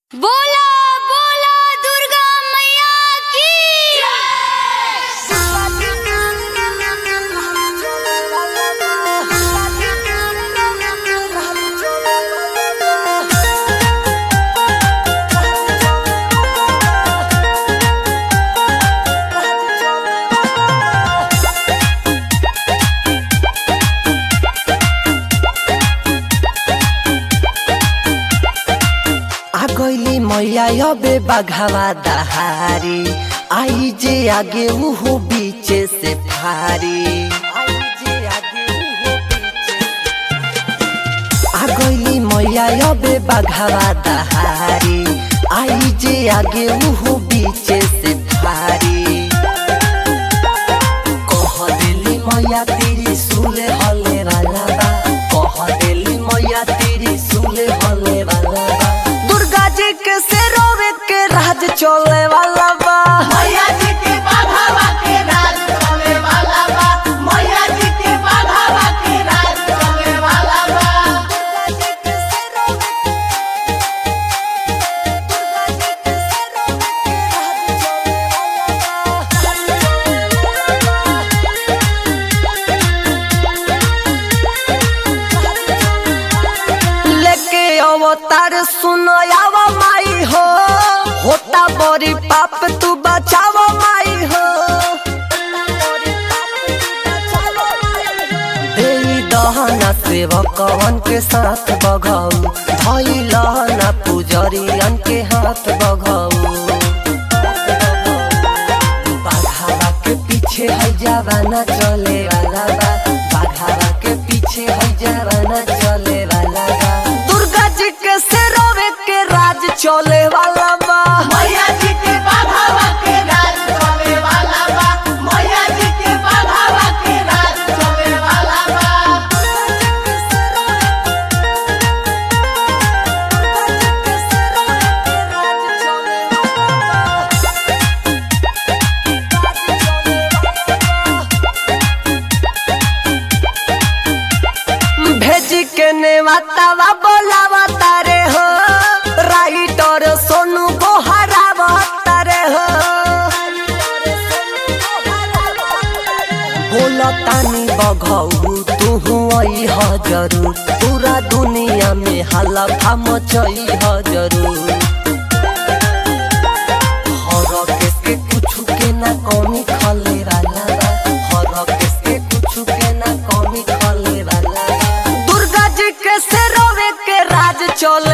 बोला बोला दुर्गा मैया की आ गईली मैया अबे बघावा दहारी आई जे आगे उहो बीचे से फारी आई जे आगे उहो बीचे से- आ गईली मैया अबे बघावा दहारी आई जे आगे उहो बीचे से फारी कह देली मैया तेरी सुले हले वाला बा कह देली मैया तेरी सुले हले वाला बा दुर्गा जी के से रोवे के राज चले वाला बा मैया जी के बाघावा के राज चले वाला बा मैया जी के बाघावा के राज चले वाला बा लेके अवतार सुनो आवा माई हो होता बड़ी पाप तू बचावा माई हो देई दहना सेवकवन के साथ बघाऊ धई लहना पुजरियन के हाथ बघाऊ बाघावा के पीछे है जवाना चले वाला बा बाघावा के पीछे है जवाना चले वाला बा दुर्गा जी के सिरोवे के राज चले वाला बा मैया जी के बाघावा के राज चले वाला बा मैया जी के बाघावा के राज चले वाला बा भेजी के नेवातावा बोलावा तारे हो राइटर सोनू बोहरावा तारे हो बोला तानी बघऊ तू आई ह जरूर पूरा दुनिया में हलफा मचई ह जरूर हर केस के कुछ के ना कमी खले वाला बा हर केस के कुछ के ना कमी खले वाला बा दुर्गा जी के से रोवे के राज चले